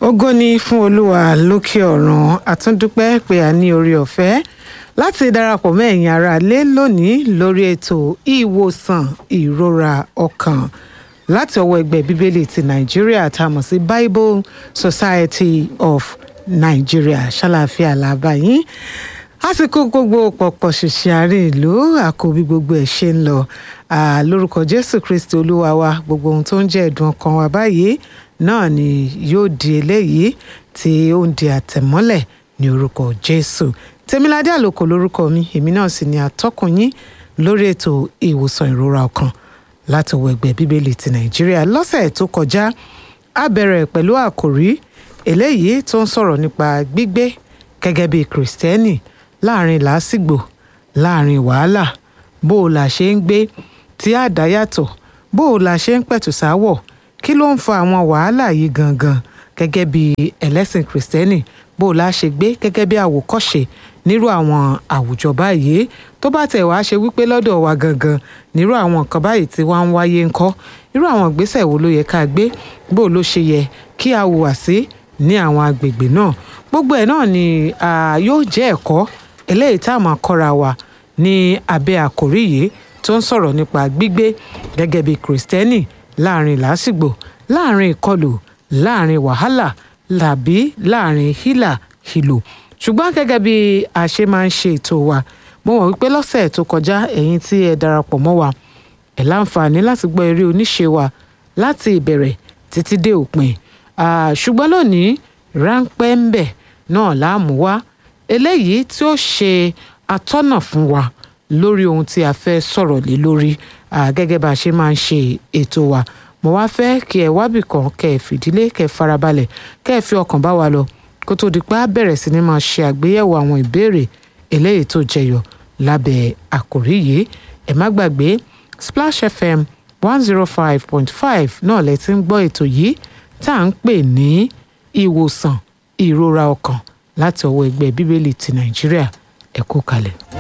ògo ni fún olúwa lókè ọ̀run àtúndúpẹ́ pé a ní orí ọ̀fẹ́ láti darapọ̀ mọ́ ẹ̀yin ará lé lónìí lórí ètò ìwòsàn ìrora ọkàn láti ọwọ́ ẹgbẹ́ bíbélì ti nàìjíríà tá a mọ̀ sí bible society of nigeria ṣàlàáfíà làbáyín àsìkò gbogbo pọ̀pọ̀ ṣìṣì àárín ìlú àkóbí gbogbo ẹ̀ ṣe ń lọ lórúkọ jésù kristi olúwa wa gbogbo ohun tó ń jẹ́ ẹ̀dùn ọkàn wa báyìí náà ni yóò di eléyìí tí ó ń di àtẹ̀mọ́lẹ̀ ní orúkọ jésù tèmiládé àlòkò lórúkọ mi èmi náà sì ni atọ́kùn yín lórí ètò ìwòsàn ìrora ọkàn láti ọwọ́ ẹgbẹ́ bíbélì ti nàìjíríà lọ́sẹ̀ tó kọjá a bẹ̀rẹ̀ pẹ̀lú àkòrí eléyìí tó ń sọ̀rọ̀ nípa gbígbé gẹ́gẹ́ bí kìrìsìtẹ́nì láàrin làásìgbò láàrin wàhálà bó o là ṣe ń gbé tí a dá yàtọ̀ bó o là ṣe ń pẹ̀tù sáwọ̀ kí ló ń fa àwọn wàhálà yìí gangan gẹ́gẹ́ bí ẹlẹ́sìn kìrìsìtẹ́nì bó o la ṣe gbé gẹ́gẹ́ bí àwòkọ́ṣe nírú àwọn àwùjọ báyìí tó bá tẹ̀ wá ṣe wípé lọ́dọ̀ wa gangan nírú àwọn nǹkan báyìí tí wọ́n ń wáyé ńkọ́ irú àwọn ìgbésẹ̀ wo ló yẹ ká gbé bó o ló ṣe yẹ kí a hùwà sí ní àwọn agbègbè náà gbogbo ẹ̀ náà ni yóò jẹ́ ẹ̀kọ́ eléyìí tá a máa kọ́ra wa ní abẹ́ àkòrí yìí tó ń sọ̀rọ̀ nípa gbígbé gẹ́gẹ́ bí kìrìsìtẹ́nì láàrin làásìgbò láàrin ìkọlù láàrin wàhálà làbí láàrin hílà hìlò ṣùgbọ́n gẹ́gẹ́ bí a ṣe máa ń ṣe ètò wa mo mọ̀ wípé lọ́sẹ̀ tó kọjá ẹ̀yin tí ẹ darapọ̀ mọ́ wa ẹ̀ láǹfààní láti gbọ́ eré oníṣe wa láti ìbẹ̀rẹ̀ títí dé òpin ṣùgbọ́n lónìí ráńpẹ́ ń bẹ̀ náà láàmú wá eléyìí tí ó ṣe atọ́nà fún wa lórí ohun tí a fẹ́ sọ̀rọ̀ lé lórí gẹ́gẹ́ bá a ṣe máa ń ṣe ètò wa mo wá fẹ́ kí ẹ wábì kan kẹ́ ẹ fìdílé kẹ́ ẹ farabalẹ̀ kẹ́ ẹ fi ọkàn bá wa lọ kó tó di pé a bẹ̀rẹ̀ sí ni máa ṣe àgbéyẹ̀wò àwọn ìbéèrè eléyìí tó jẹyọ lábẹ́ àkòrí yìí ẹ má gbàgbé Splash FM one zero five point five náà lẹ ti ń gbọ́ ètò yìí tá à ń pè ní ìwòsàn ìrora ọkàn láti ọwọ́ ẹgbẹ́ bíbélì ti Nàìjíríà ẹ kú kalẹ̀.